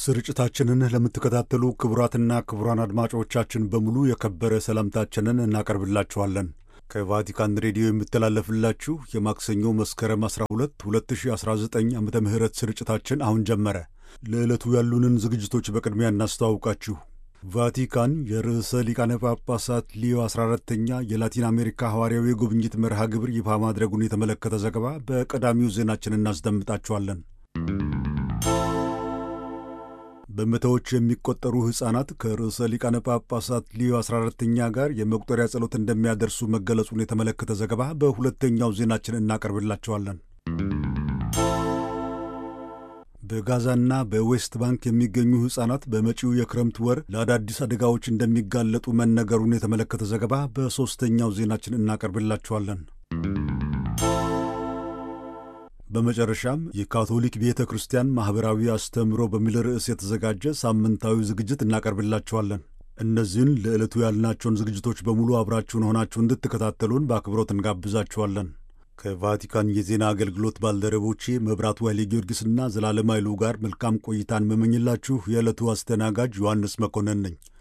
ስርጭታችንን ለምትከታተሉ ክቡራትና ክቡራን አድማጮቻችን በሙሉ የከበረ ሰላምታችንን እናቀርብላችኋለን። ከቫቲካን ሬዲዮ የሚተላለፍላችሁ የማክሰኞ መስከረም 12 2019 ዓ ም ስርጭታችን አሁን ጀመረ። ለዕለቱ ያሉንን ዝግጅቶች በቅድሚያ እናስተዋውቃችሁ። ቫቲካን የርዕሰ ሊቃነ ጳጳሳት ሊዮ 14ተኛ የላቲን አሜሪካ ሐዋርያዊ ጉብኝት መርሃ ግብር ይፋ ማድረጉን የተመለከተ ዘገባ በቀዳሚው ዜናችን እናስደምጣችኋለን። በመቶዎች የሚቆጠሩ ሕፃናት ከርዕሰ ሊቃነ ጳጳሳት ሊዮ 14ተኛ ጋር የመቁጠሪያ ጸሎት እንደሚያደርሱ መገለጹን የተመለከተ ዘገባ በሁለተኛው ዜናችን እናቀርብላቸዋለን። በጋዛና በዌስት ባንክ የሚገኙ ሕፃናት በመጪው የክረምት ወር ለአዳዲስ አደጋዎች እንደሚጋለጡ መነገሩን የተመለከተ ዘገባ በሦስተኛው ዜናችን እናቀርብላቸዋለን። በመጨረሻም የካቶሊክ ቤተ ክርስቲያን ማኅበራዊ አስተምህሮ በሚል ርዕስ የተዘጋጀ ሳምንታዊ ዝግጅት እናቀርብላችኋለን። እነዚህን ለዕለቱ ያልናቸውን ዝግጅቶች በሙሉ አብራችሁን ሆናችሁ እንድትከታተሉን በአክብሮት እንጋብዛችኋለን። ከቫቲካን የዜና አገልግሎት ባልደረቦቼ መብራቱ ኃይሌ ጊዮርጊስና ዘላለም ኃይሉ ጋር መልካም ቆይታን መመኝላችሁ የዕለቱ አስተናጋጅ ዮሐንስ መኮንን ነኝ።